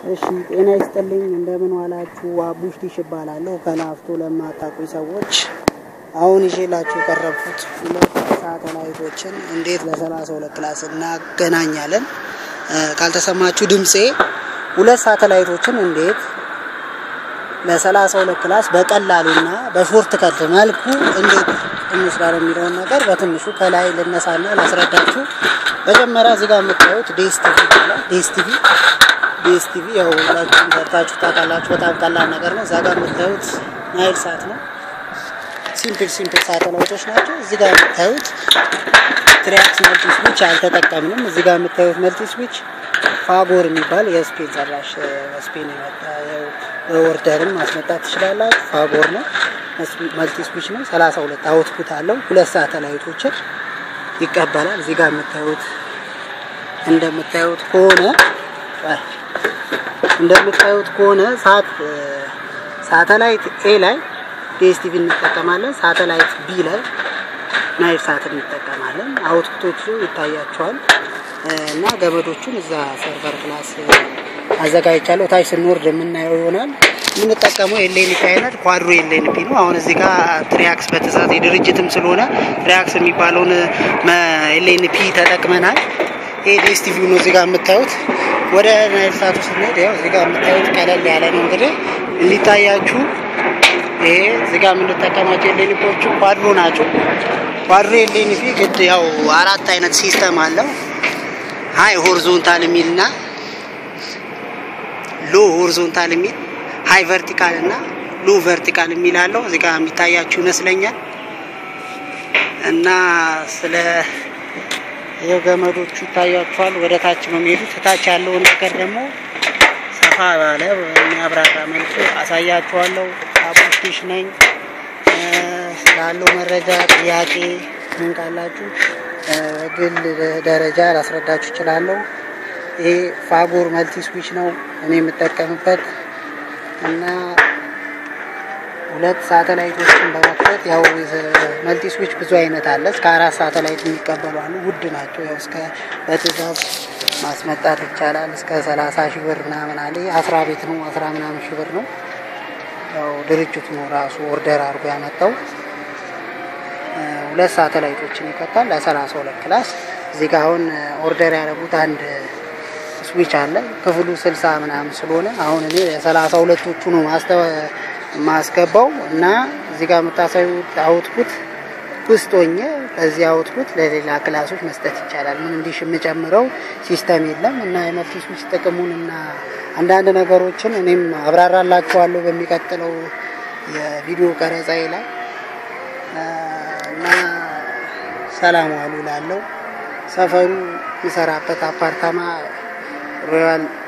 እሺ ጤና ይስጥልኝ። እንደምን ዋላችሁ? አቡሽ ዲሽ እባላለሁ ከላፍቶ ለማታውቁኝ ሰዎች አሁን ይዤላችሁ የቀረብኩት ሁለት ሳተላይቶችን እንዴት ለሰላሳ ሁለት ክላስ እናገናኛለን። ካልተሰማችሁ ድምፄ ሁለት ሳተላይቶችን እንዴት ለሰላሳ ሁለት ክላስ በቀላሉና በሾርት ከት መልኩ እንዴት እንስራለን የሚለውን ነገር በትንሹ ከላይ ልነሳና ላስረዳችሁ። መጀመሪያ እዚህ ጋር የምታዩት ዴስቲቪ ይባላል። ዴስቲቪ ዴስቲቪ ያው ሁላችሁም ሰርታችሁ ታውቃላችሁ። በጣም ቀላል ነገር ነው። እዛ ጋር የምታዩት ናይል ሳት ነው። ሲምፕል ሲምፕል ሳተላይቶች ናቸው። እዚህ ጋር የምታዩት ትሪያክስ መልቲ ስዊች አልተጠቀምንም። እዚህ ጋር የምታዩት መልቲ ስዊች ፋጎር የሚባል የስፔን ሰራሽ ስፔን የመጣ ኦርደርም ማስመጣት ትችላላችሁ። ፋጎር ነው፣ መልቲ ስዊች ነው። ሰላሳ ሁለት አውትፑት አለው። ሁለት ሳተላይቶችን ይቀበላል። እዚህ ጋር የምታዩት እንደምታዩት ከሆነ እንደምታዩት ከሆነ ሳት ሳተላይት ኤ ላይ ዲኤስቲቪ እንጠቀማለን። ሳተላይት ቢ ላይ ናይል ሳት እንጠቀማለን። አውትፑቶቹ ይታያቸዋል እና ገመዶቹን እዛ ሰርቨር ክላስ አዘጋጅቻለሁ። ታች ስንወርድ የምናየው ይሆናል። የምንጠቀመው ኤልኤንፒ አይነት ኳድሮ ኤልኤንፒ ነው። አሁን እዚህ ጋር ትሪያክስ በትእዛዝ የድርጅትም ስለሆነ ትሪያክስ የሚባለውን ኤልኤንፒ ተጠቅመናል። ይሄ ዲኤስቲቪ ነው እዚህ ጋር የምታዩት። ወደ ናይል ሳቱ ስንሄድ ያው እዚህ ጋር የምታዩት ቀለል ያለ ነው። እንግዲህ እንዲታያችሁ ይሄ እዚህ ጋር የምንጠቀማቸው ኤልኤንፒዎቹ ኳድሮ ናቸው። ኳድሮ ኤልኤንፒ ግድ ያው አራት አይነት ሲስተም አለው። ሀይ ሆሪዞንታል የሚል እና ሎ ሆሪዞንታል የሚል ሀይ ቨርቲካል እና ሎ ቨርቲካል የሚል አለው። እዚህ ጋር የሚታያችሁ ይመስለኛል እና ስለ የገመዶቹ ይታያችኋል። ወደ ታች ነው የሚሄዱት። ታች ያለውን ነገር ደግሞ ሰፋ ባለ የሚያብራራ መልኩ አሳያችኋለሁ። አቡሽቲሽ ነኝ። ስላለው መረጃ ጥያቄ ምን ካላችሁ ግል ደረጃ ላስረዳችሁ እችላለሁ። ይሄ ፋጎር መልቲ ስዊች ነው እኔ የምጠቀምበት እና ሁለት ሳተላይቶችን በመክፈት ያው መልቲ ስዊች ብዙ አይነት አለ። እስከ አራት ሳተላይት የሚቀበሉ አሉ። ውድ ናቸው። ያው እስከ በትእዛዝ ማስመጣት ይቻላል። እስከ ሰላሳ ሺህ ብር ምናምን አለ። አስራ ቤት ነው አስራ ምናምን ሺህ ብር ነው። ያው ድርጅቱ ነው ራሱ ኦርደር አድርጎ ያመጣው። ሁለት ሳተላይቶችን ይቀጣል ለሰላሳ ሁለት ክላስ። እዚህ ጋር አሁን ኦርደር ያደረጉት አንድ ስዊች አለ። ክፍሉ ስልሳ ምናምን ስለሆነ አሁን እኔ የሰላሳ ሁለቶቹ ነው ማስገባው እና እዚህ ጋር የምታሳዩት አውትፑት ውስጥ ሆኜ ከዚህ አውትፑት ለሌላ ክላሶች መስጠት ይቻላል። ምን እንዲሽ የምጨምረው ሲስተም የለም እና የመልቲ ስዊች ጥቅሙን እና አንዳንድ ነገሮችን እኔም አብራራላችኋለሁ በሚቀጥለው የቪዲዮ ቀረጻዬ ላይ እና ሰላም ዋሉ ላለው ሰፈሩ የምሰራበት አፓርታማ ሮያል